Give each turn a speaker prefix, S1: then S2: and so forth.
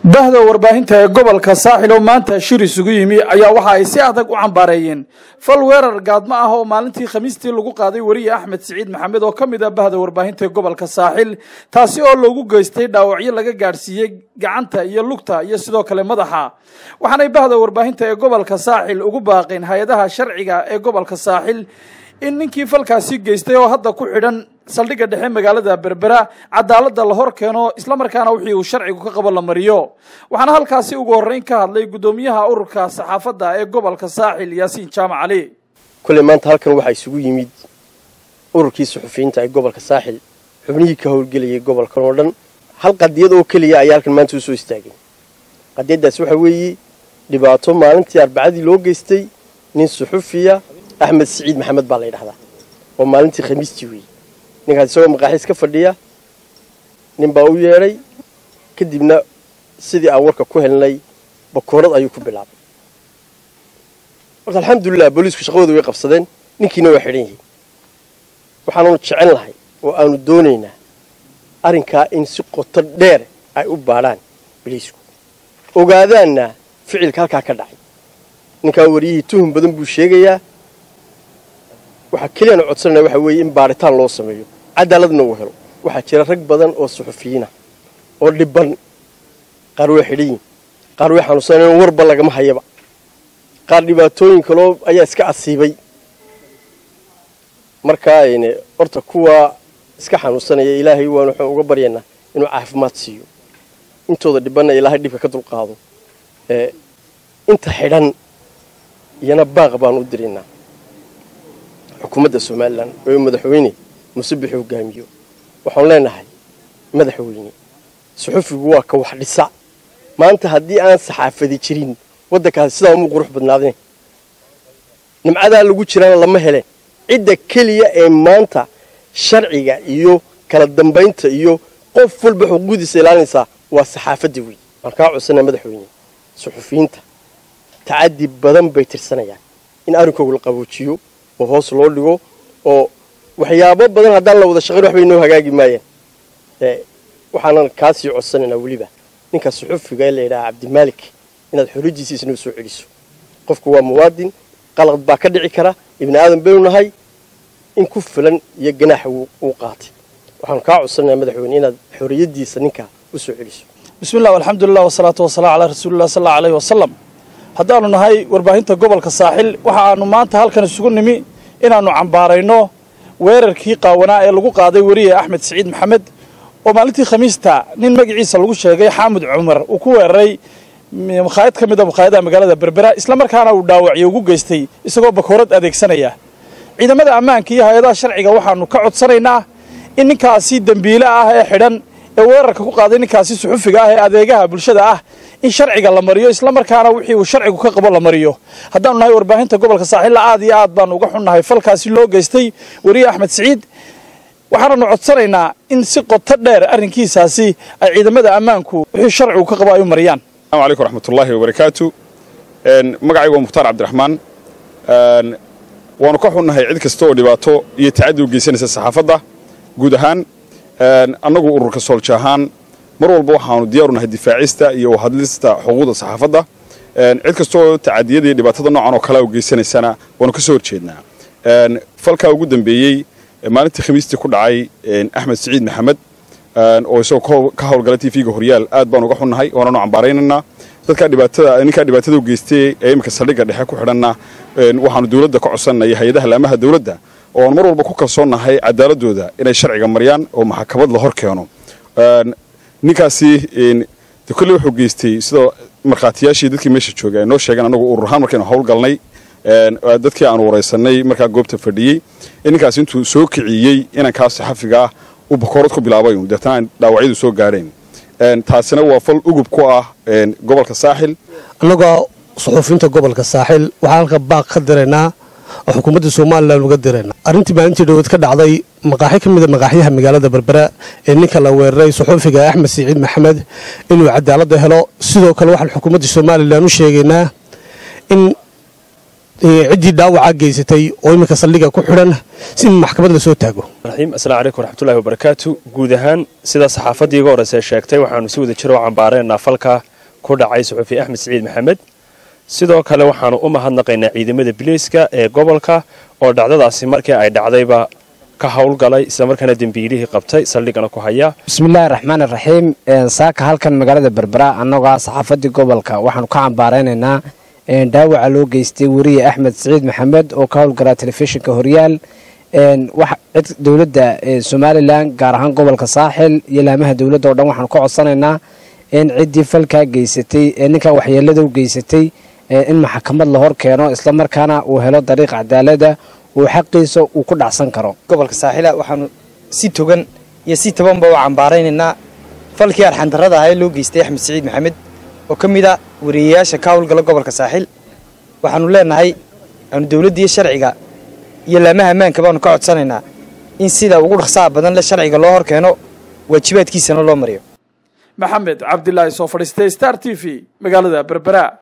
S1: bahda warbaahinta ee gobolka saaxil oo maanta shir isugu yimi ayaa waxa ay si adag u cambaareeyeen fal weerar gaadmo ah oo maalintii khamiistii lagu qaaday weriye axmed siciid maxamed oo ka mid ah bahda warbaahinta ee gobolka saaxil taasi oo loogu geystay dhaawacyo laga gaadhsiiyey gacanta iyo lugta iyo sidoo kale madaxa waxaanay bahda warbaahinta ee gobolka saaxil ugu baaqeen hay-adaha sharciga ee gobolka saaxil in ninkii falkaasi geystay oo hadda ku xidhan saldhigga dhexe magaalada berbera cadaaladda la hor keeno islamarkaana wixii uu sharcigu ka qabo la mariyo waxaana halkaasi ugu horreyn ka hadlay guddoomiyaha ururka saxaafadda ee gobolka saaxil yaasiin jaamac cali
S2: kulley maanta halkan waxaa isugu yimid ururkii suxufiyiinta ee gobolka saaxil xubnihii ka howlgelayay gobolkan oo dhan hal qadiyad oo keliya ayaa halkan maanta usoo istaagay qadiyaddaas waxaa weeye dhibaato maalintii arbacadii loo geystay nin suxufiya axmed siciid maxamed baa la ydhahdaa oo maalintii khamiistii weeyey ninkaas isagoo maqaaxiis ka fadhiya nin baa u yeedhay kadibna sidii aan warka ku helnay bakoorad ayuu ku bilaabay horta alxamdulilah booliisku shaqadooda way qabsadeen ninkiina waa xidhan yihiin waxaanunu jecel lahay oo aanu doonaynaa arrinkaa in si qoto dheer ay u baadhaan booliisku ogaadaanna ficilka halkaa ka dhacay ninkaa wariyihii tuhum badan buu sheegayaa waxaa keliyaan codsanaya waxaa weeye in baadhitaan loo sameeyo cadaaladna uu helo waxaa jira rag badan oo suxufiyiina oo dhibban qaar way xidhan yihin qaar way xanuunsanayn warba lagama hayaba qaar dhibaatooyin kaloo ayaa iska asiibay markaa horta kuwa iska xanuunsanaya ilaahay waan waxaan uga baryaynaa inuu caafimaad siiyo intooda dhibbanna ilaahay dhibka ka dulqaado inta xidhan iyana baaq baan u diraynaa xukuumadda somalilan oo madaxweyne musabix hogaamiyo waxaanu leenahay madaxweyne suxufigu waa ka wax dhisa maanta haddii aan saxaafadi jirin waddankaasi sidaa umuu qurux badnaadeen nimcadaa lagu jiraana lama heleen cidda keliya ee maanta sharciga iyo kala dambaynta iyo qof walba xuquuqdiisa ilaalinaysaa waa saxaafadda weyn waan kaa codsanaa madaxweyne suxufiyiinta tacadi badan bay tirsanayaan in arrinkooga la qaboojiyo oo hoos loo dhigo oo waxyaabo badan haddaan la wada shaqayn waxbay noo hagaagi maayeen waxaanan kaasii codsanaynaa weliba ninka suxufiga ee layidhaha cabdimaalik inaad xorijiisa isnoo soo celiso qofku waa muwaadin qalad baa ka dhici kara ibni aadan baynu nahay in ku filan iyo ganaaxa uu qaatay waxaanu kaa codsanaynaa madaxweyne inaad xoriyadiisa ninkaa u soo celiso
S1: bismi llah alxamdulilah wasalaatu wasalaam calaa rasuulilah sal alla aleyhi wasalam haddaanu nahay warbaahinta gobolka saaxil waxa aanu maanta halkan isugu nimi inaannu cambaarayno weerarkii qaawanaa ee lagu qaaday weriye axmed siciid maxamed oo maalintii khamiista nin magaciisa lagu sheegay xaamud cumar uu ku weeraray makhaayad ka mid a makhaayadaha magaalada berbera islamarkaana uu dhaawacyo ugu geystay isagoo bakoorad adeegsanaya ciidamada ammaanka iyo hay-adaha sharciga waxaanu ka codsanaynaa in ninkaasi dembiile ah ee xidhan ee weerarka ku qaaday ninkaasi suxufiga ah ee adeegaha bulshada ah in sharciga la mariyo islamarkaana wixii uu sharcigu ka qabo la mariyo haddaanu nahay warbaahinta gobolka saaxilla aad iyo aad baanu uga xunnahay falkaasi loo geystay weriye axmed siciid waxaananu codsanaynaa in si qoto dheer arrinkiisaasi ay ciidamada ammaanku wixii sharcigu ka qabo ay u mariyaan
S3: asalaamu calaykum raxmatullaahi wabarakaatu magacaygu waa mukhtaar cabdiraxmaan waanu ka xunnahay cid kasta oo dhibaato iyo tacaddi u geysanaysa saxaafadda guud ahaan annagu ururka soolja ahaan mar walba waxaanu diyaaru nahay difaacista iyo hadlista xuquuqda saxaafadda cid kastaoo tacadiyada iyo dhibaatada noocan oo kalea u geysanaysana waanu ka soo horjeednaa falkaa ugu dambeeyey maalintii khamiistii ku dhacay axmed siciid maxamed oo isagoo ka howlgala t v-ga horyaal aad baanu uga xunnahay waananu cambaaraynaynaa dadkaa dhibaatada ninkaa dhibaatada u geystay ee iminka saldhigga dhexe ku xidhanna waxaanu dowladda ka codsannaya hay-adaha laamaha dowladda oo aan mar walba ku kalsoonnahay cadaaladooda inay sharciga mariyaan oo maxkamad la hor keeno ninkaasi de kolley wuxuu geystay sidoo markhaatiyaashii dadkii meesha jooga ay noo sheegeen anagu urur ahaan markaynu howlgalnay dadkii aanu waraysanay markaa goobta fadhiyey in ninkaasi intuu soo kiciyey inankaas saxafiga ah uu bakoorad ku bilaabay deetana aan dhaawacyadu soo gaadheen taasina waa fal ugub ku ah gobolka saaxil
S4: annagoo suxuufiyiinta gobolka saaxil waxaan halka baaq ka diraynaa oo xukuumadda somalilan uga diraynaa arrintii maalintii dhaweed ka dhacday maqaaxi ka mida maqaaxyaha magaalada berbera ee ninka la weeraray suxuufiga axmed siciid maxamed inuu cadaaladda helo sidoo kale waxaan xukuumadda somalilan u sheegaynaa in ciddii dhaawacaa geysatay oo iminka saldhiga ku xidhan si maxkamad la soo taago
S5: raxiim asalaamu calaykum waraxmatullahi wabarakaatu guud ahaan sida saxaafaddii iga horeyse sheegtay waxaanu si wada jiro u cambaaraynaa falka ku dhacay suxufi axmed siciid maxamed sidoo kale waxaanu u mahadnaqaynaa ciidamada biliiska ee gobolka oo dhacdadaasi markii ay dhacdayba ka howlgalay islamarkaana dembiilihii qabtay saldhigana ku haya
S6: bismillaahi raxmaan iraxiim saaka halkan magaalada berbera annagoo ah saxaafadii gobolka waxaanu ka cambaaraynaynaa dhaawaca loo geystay weriye axmed siciid maxamed oo ka howlgalaa telefishinka horyaal cid dowladda somalilan gaar ahaan gobolka saaxil iyo laamaha dowladda o dhan waxaanu ka codsanaynaa in ciddii falkaa geysatay ee ninkaa waxyeelada u geysatay in maxkamad la hor keeno islamarkaana uu helo dariiq cadaalada uu xaqiisa uu ku dhacsan karo
S7: gobolka saaxila waxaanu si togan iyo si tabanba u cambaaraynaynaa falkii arxandarrada ahaa ee loo geystay axmed siciid maxamed oo ka mid a wariyayaasha ka howlgala gobolka saaxil waxaanu leenahay aanu dowladda iyo sharciga iyo laamaha ammaanka baanu ka codsanaynaa in sida ugu dhaqsaha badan le sharciga loo hor keeno waajibaadkiisana loo mariyo
S1: maxamed cabdilaahi soo fadhiistay star t v magaalada berbera